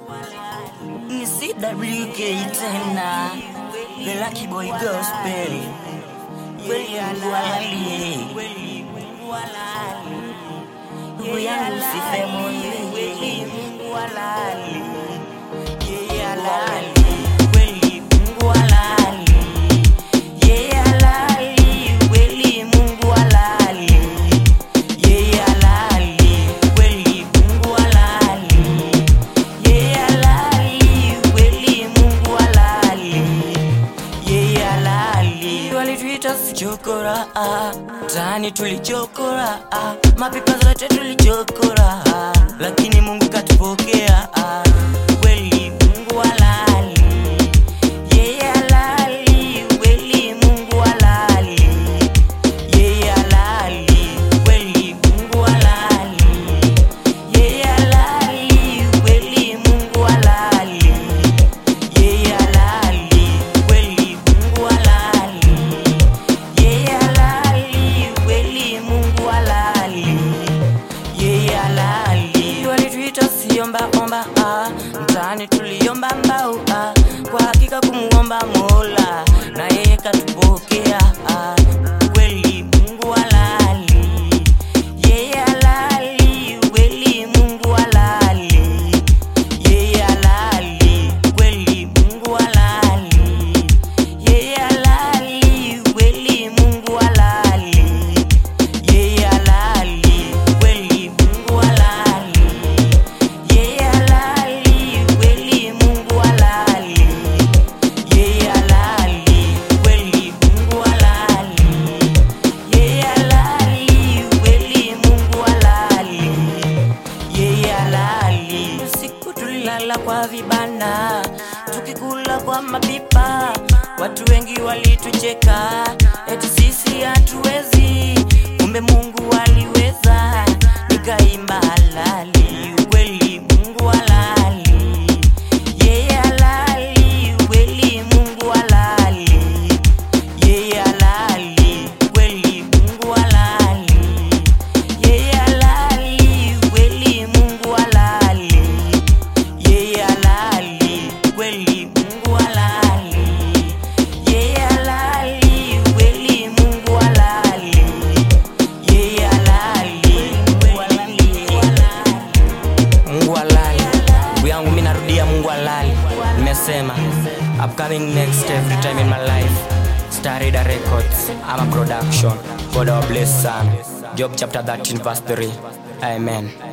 ni CWK tena The Lucky Boy Gospel kweli Mungu halali ndugu yangu sife moyo kweli Mungu halali yeye halali kweli Mungu halali yeye halali kweli Mungu halali yeye halali kweli Mungu halali yeye halali kweli Mungu halali yeye halali walituita sichokora ah, tani tulichokora ah, mapipa zote tulichokora ah, lakini Mungu katupokea ah, kweli Mungu halali yeye halali kweli Mungu halali yeye halali kweli Mungu halali yeye halali kweli Mungu halali yeye halali kweli Mungu halali yeye halali kweli Mungu halali yeye halali walituita siomba omba ah, mtaani tuliomba mbau ah, kwa hakika kumuomba Mola na yeye katupokea ah, kweli Mungu halali yeye halali kweli Mungu halali yeye halali kweli Mungu halali yeye halali kweli Mungu halali yeye halali kweli Mungu halali yeye halali kweli Mungu halali yeye halali kweli Mungu halali yeye halali kweli Mungu halali yeye halali. Usiku tulilala kwa vibanda tukikula kwa mapipa, watu wengi walitucheka eti sisi hatuwezi, kumbe Mungu aliweza. Nikaimba halali, kweli Mungu halali, yeye halali, kweli Mungu halali, yeye halali, kweli Mungu halali yeye halali kweli Mungu halali yeye halali kweli Mungu halali yeye halali kweli Mungu halali yeye halali Mungu halali ndugu yangu mimi narudia Mungu halali nimesema upcoming next every time in my life Starida Records I'm a production God our bless son Job chapter 13 verse 3 Amen